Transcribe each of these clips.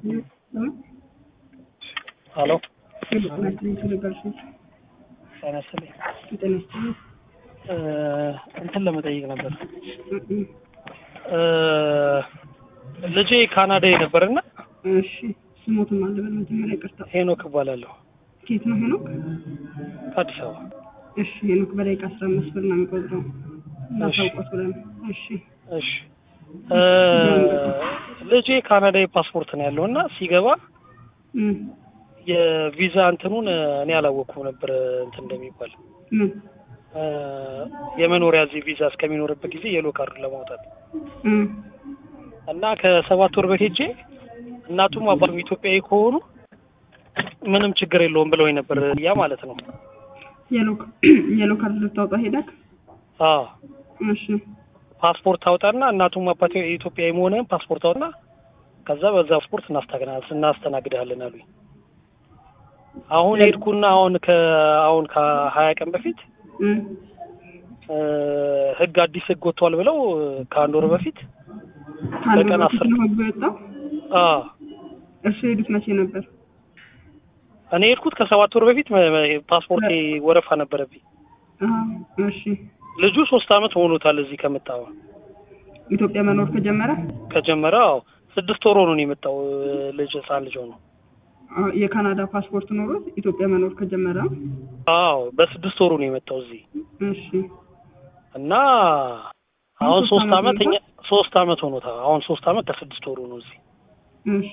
ሄሎ ጤና ይስጥልኝ ስለጋብዙኝ። ጤና ይስጥልኝ። ጤና ይስጥልኝ። እ እንትን ለመጠየቅ ነበር እ እ ልጄ ካናዳ ነበርና እሺ ስሞትም አለ በል መጀመሪያ ይቅርታ። ሄኖክ እባላለሁ ከየት ነው ሄኖክ? ከአዲስ አበባ። እሺ ሄኖክ በደቂቃ አስራ አምስት ብር ነው የሚቆጥረው እናሳውቆት ብለን እሺ እሺ እ ልጄ ካናዳዊ ፓስፖርት ነው ያለው እና ሲገባ እ የቪዛ እንትኑን እኔ አላወቅኩም ነበር እንትን እንደሚባል ምን እ የመኖሪያ እዚህ ቪዛ እስከሚኖርበት ጊዜ የሎ ካርድ ለማውጣት እ እና ከሰባት ወር በፊት ሄጄ እናቱም አባቱም ኢትዮጵያዊ ከሆኑ ምንም ችግር የለውም ብለው ነበር ያ ማለት ነው። የሎ የሎ ካርድ ልታወጣ ሄደክ? አዎ እሺ ፓስፖርት አውጣና እናቱም አባቴ ኢትዮጵያዊ መሆንህን ፓስፖርት አውጣና ከዛ በዛ ፓስፖርት እናስተናግዳለን እናስተናግድሃለን አሉኝ። አሁን ሄድኩና አሁን ከ አሁን ከሀያ ቀን በፊት እ እ ህግ አዲስ ህግ ወጥቷል ብለው ከአንድ ወር በፊት ከአንድ በቀን ወር በፊት አስር ነው ህጉ የወጣው? አዎ እርሱ የሄዱት መቼ ነበር? እኔ ሄድኩት ከሰባት ወር በፊት መ- መ- ፓስፖርቴ ወረፋ ነበረብኝ። አዎ እሺ ልጁ ሶስት አመት ሆኖታል እዚህ ከመጣ ኢትዮጵያ መኖር ከጀመረ ከጀመረ አዎ ስድስት ወር ሆኖ ነው የመጣው ልጅ ህፃን ልጅ ሆኖ አዎ፣ የካናዳ ፓስፖርት ኖሮት ኢትዮጵያ መኖር ከጀመረ አዎ በስድስት ወሩ ነው የመጣው እዚህ እሺ እና አሁን ሶስት ሶስት አመት አመት እኛ ሶስት አመት ሆኖታል አሁን ሶስት አመት ከስድስት ወሩ ነው እዚህ እሺ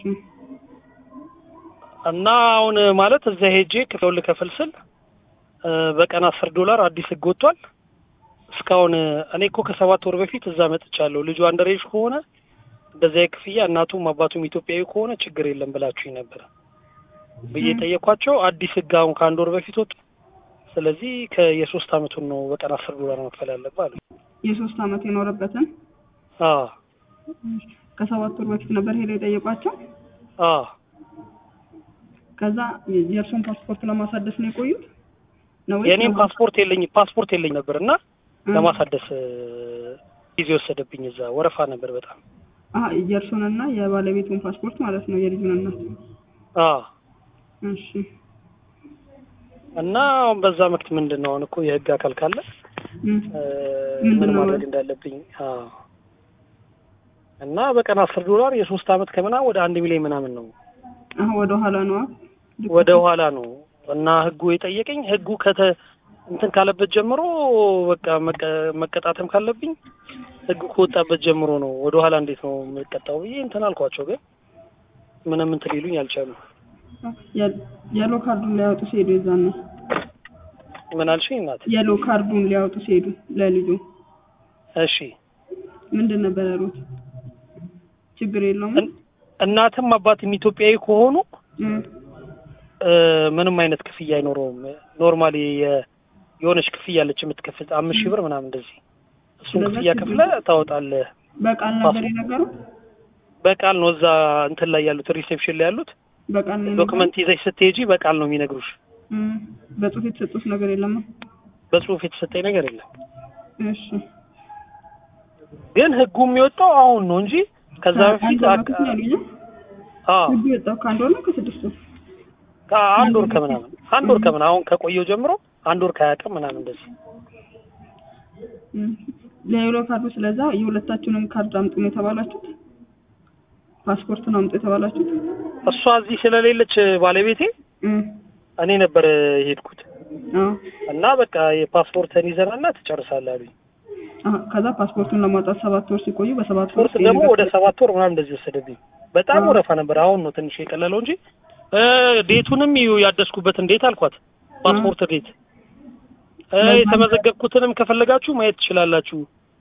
እና አሁን ማለት እዛ ሄጄ ክፍያውን ልከፍል ስል እ በቀን አስር ዶላር አዲስ ህግ ወጥቷል። እስካሁን እኔ እኮ ከሰባት ወር በፊት እዛ መጥቻለሁ። ልጁ አንደሬጅ ከሆነ እንደዚያ ክፍያ እናቱም አባቱም ኢትዮጵያዊ ከሆነ ችግር የለም ብላችሁኝ ነበር ብዬ ጠየኳቸው። አዲስ ህግ አሁን ከአንድ ወር በፊት ወጡ። ስለዚህ ከየሶስት አመቱን ነው በቀን አስር ዶላር መክፈል ያለብህ አሉኝ። የሶስት አመት የኖረበትን አዎ ከሰባት ወር በፊት ነበር ሄደው የጠየቋቸው። አዎ ከዛ የእርሱን ፓስፖርት ለማሳደስ ነው የቆዩት ነው ወይስ የእኔም ለማ- ፓስፖርት የለኝ ፓስፖርት የለኝ ነበር እና እ? ለማሳደስ እ ጊዜ ወሰደብኝ። እዛ ወረፋ ነበር በጣም አሀ የእርሱንና የባለቤቱን ፓስፖርት ማለት ነው የልጁን እናት። አዎ እሺ እና አሁን በዛ መክት ምንድን ነው አሁን እኮ የህግ አካል ካለ እ እ ምንድን ምን ነው ማድረግ ማለት? እንዳለብኝ አዎ እና በቀን አስር ዶላር የሶስት አመት ከምናምን ወደ አንድ ሚሊዮን ምናምን ነው አሀ ወደ ኋላ ነዋ። ወደ ኋላ ነው እና ህጉ የጠየቀኝ ህጉ ከተ እንትን ካለበት ጀምሮ በቃ መቀ- መቀጣትም ካለብኝ ህጉ ከወጣበት ጀምሮ ነው። ወደ ኋላ እንዴት ነው የምቀጣው ብዬ እንትን አልኳቸው፣ ግን ምንም እንትን ሊሉኝ አልቻሉም። የ- የሎ ካርዱን ሊያወጡ ሲሄዱ የዛን ነው ምን አልሽኝ እናት? የሎ ካርዱን ሊያወጡ ሲሄዱ ለልጁ እሺ ምንድን ነበር ያሉት? ችግር የለውም እን- እናትም አባትም ኢትዮጵያዊ ከሆኑ እ እ ምንም አይነት ክፍያ አይኖረውም። ኖርማሊ የ- የሆነች ክፍያ አለች የምትከፍል አምስት ሺህ ብር ምናምን እንደዚህ እሱን ስለዛ ክፍያ ችግር ከፍለ ታወጣለህ። በቃል ነበር የነገሩት? በቃል ነው እዛ እንትን ላይ ያሉት ሪሴፕሽን ላይ ያሉት በቃል ነው የነገሩት? ዶክመንት ይዘሽ ስትሄጂ በቃል ነው የሚነግሩሽ። እ በጽሁፍ የተሰጡት ነገር የለም? በጽሁፍ የተሰጠኝ ነገር የለም። እሺ ግን ህጉ የሚወጣው አሁን ነው እንጂ ከዛ በፊት አንድ ወር አቅ- በፊት ነው ያሉኝ። አዎ ህጉ የወጣው ከአንድ ወር ነው ከስድስት ወር? ከአንድ ወር ከምናምን አንድ ወር ከምናምን አሁን ከቆየው ጀምሮ አንድ ወር ከሀያ ቀን ምናምን እንደዚህ እ ለየሎ ካርዱ ስለዛ የሁለታችሁንም ካርድ አምጡ ነው የተባላችሁት? ፓስፖርት ነው አምጡ የተባላችሁት? እሷ እዚህ ስለሌለች ባለቤቴ እ እኔ ነበር የሄድኩት አዎ እና በቃ የፓስፖርትን ይዘናና ትጨርሳለህ አሉኝ። አሀ ከዛ ፓስፖርቱን ለማውጣት ሰባት ወር ሲቆዩ በሰባት ወር ፓስፖርት ደግሞ ወደ ሰባት ወር ምናምን እንደዚህ ወሰደብኝ። በጣም አዎ። ወረፋ ነበር። አሁን ነው ትንሽ የቀለለው እንጂ እ ዴቱንም እዩ ያደስኩበትን ዴት አልኳት። ፓስፖርት ዴት እ ለዛ- የተመዘገብኩትንም ከፈለጋችሁ ማየት ትችላላችሁ።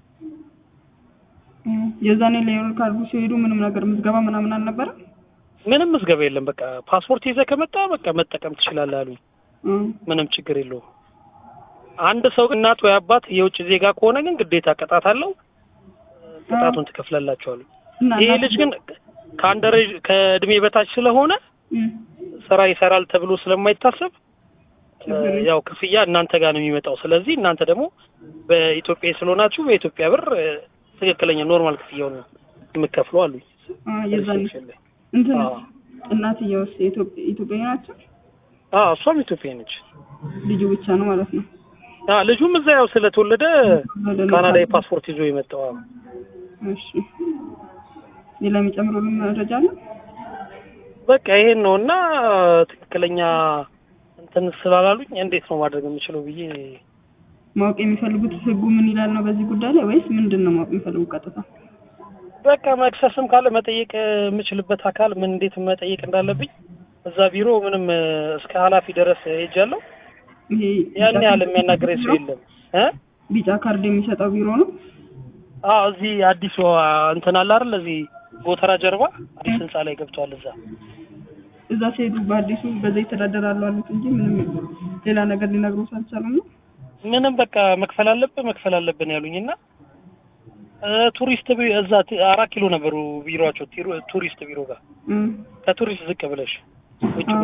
እ የዛኔ ለየሎ ካርዱ ሲሄዱ ምንም ነገር ምዝገባ ምናምን አልነበረም? ምንም ምዝገባ የለም። በቃ ፓስፖርት ይዘህ ከመጣ በቃ መጠቀም ትችላለህ አሉኝ። እ ምንም ችግር የለውም። አንድ ሰው እናት ወይ አባት የውጭ ዜጋ ከሆነ ግን ግዴታ ቅጣት አለው። ቅጣቱን ትከፍላላችሁ አሉኝ። እና ይሄ ልጅ ግን ከአንደሬጅ ከእድሜ በታች ስለሆነ እ ስራ ይሰራል ተብሎ ስለማይታሰብ ችግር የለም። ያው ክፍያ እናንተ ጋር ነው የሚመጣው። ስለዚህ እናንተ ደግሞ በኢትዮጵያ ስለሆናችሁ በኢትዮጵያ ብር እ፣ ትክክለኛ ኖርማል ክፍያውን ነው የምከፍለው አሉኝ። አ የዛኔ ሪሴፕሽን ላይ እንትን አዎ። እናትየውስ የኢትዮጵ- ኢትዮጵያዊ ናቸው? አዎ እሷም ኢትዮጵያ ነች። ልጁ ብቻ ነው ማለት ነው። አ ልጁም እዛ ያው ስለተወለደ ካናዳ ፓስፖርት ይዞ የመጣው አዎ። እሺ ሌላ የሚጨምሩልን መረጃ አለ? በቃ ይሄን ነው እና ትክክለኛ እንትን ስላላሉኝ እንዴት ነው ማድረግ የምችለው ብዬ ማወቅ የሚፈልጉት ህጉ ምን ይላል ነው በዚህ ጉዳይ ላይ ወይስ ምንድን ነው ማወቅ የሚፈልጉት ቀጥታ? በቃ መክሰስም ካለ መጠየቅ የምችልበት አካል ምን እንዴት መጠየቅ እንዳለብኝ እዛ ቢሮ ምንም እስከ ኃላፊ ድረስ ሄጃለሁ። ይሄ ያን ቢጫ ያህል ካርድ የሚያናግረኝ ሰው የሚሰጠው የለም እ ቢጫ ካርድ የሚሰጠው ቢሮ ነው። አዎ እዚህ አዲሱ እንትን አለ አይደል እዚህ ጎተራ ጀርባ አዲስ ህንጻ ላይ ገብቷል እዛ እዛ ሲሄዱ በአዲሱ በዛ ይተዳደራሉ አሉት እንጂ ምንም ሌላ ነገር ሊነግሩት አልቻሉም ነው። ምንም በቃ መክፈል አለብን መክፈል አለብን ያሉኝ እና እ ቱሪስት ቢ- እዛ ቲ- አራት ኪሎ ነበሩ ቢሮቸው ቱሪስት ቢሮ ጋር እም። ከቱሪስት ዝቅ ብለሽ ውጭ